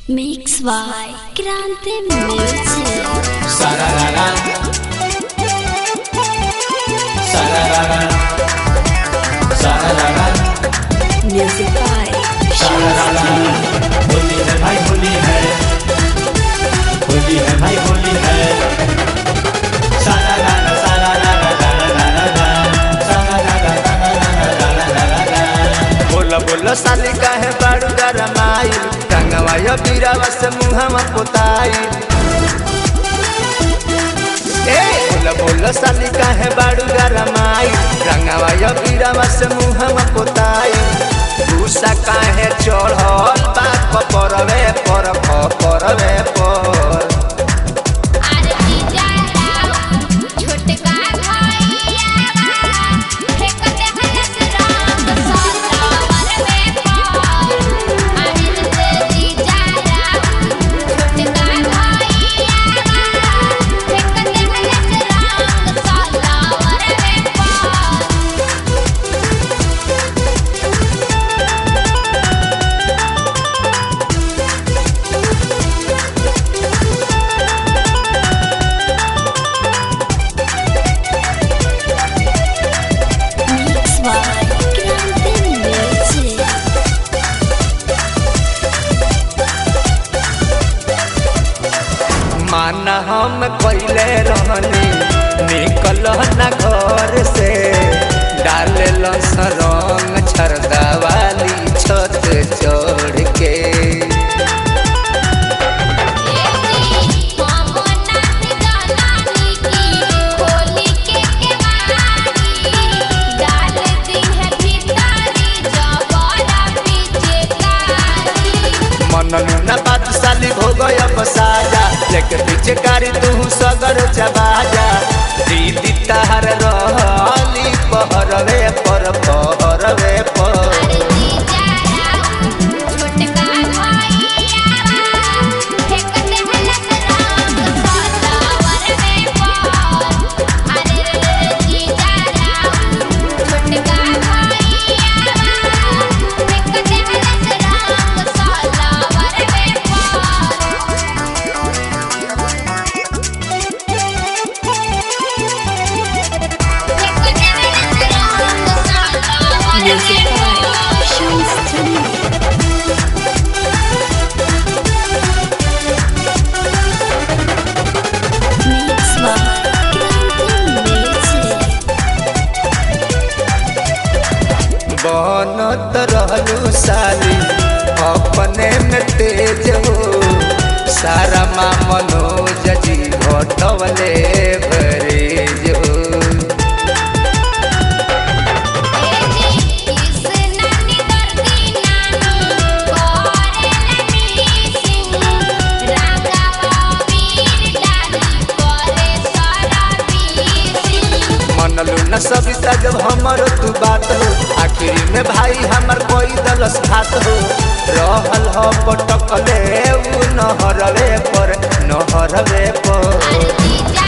Mix by Grande Music. Sararara. Sararara. Sararara. Music by Sararara. Holi है भाई होली है होली है भाई होली है सारारारा, सारारारा, रारारारा, सारारारा, रारारारा, रारारारा। बोला बोला साली काहे बाड़ू गरमाई रंगवा यो बीरावा से मुहवा पोताई ए बोला बोला साली काहे बाड़ू गरमाई रंगवा यो बीरावा से मुहवा पोताई गुस्सा काहे चढ़ल बा परवे पर परवे पर आरती जाला छोटका भैयावा फेकते हलस राम सतावर में पार आरती जाला छोटका भैयावा फेकते हलस राम सतावर में पार Mix by Grande Music. माना हम कैले रहनी निकल न घर से डाले रंग छरदा वाली छत चढ़ के मनलू न बात साली हो गया बसाजा लेके पीछे कारी तू सगर चबाजा दीदी तहर रहली पहरवे पर पहरवे पर Music by Shams Tune. Mix by Grande Music. बनत रहलू साली अपने में तेज हो सारा माँ मनोज जी घटवले भरेज हो मनलू न सविता जब हमर तू बात हो आखिरी में भाई हमर कोई दलस खात हो रहल हो पटकले उ नहरवे पर नहरवे पर आरती जा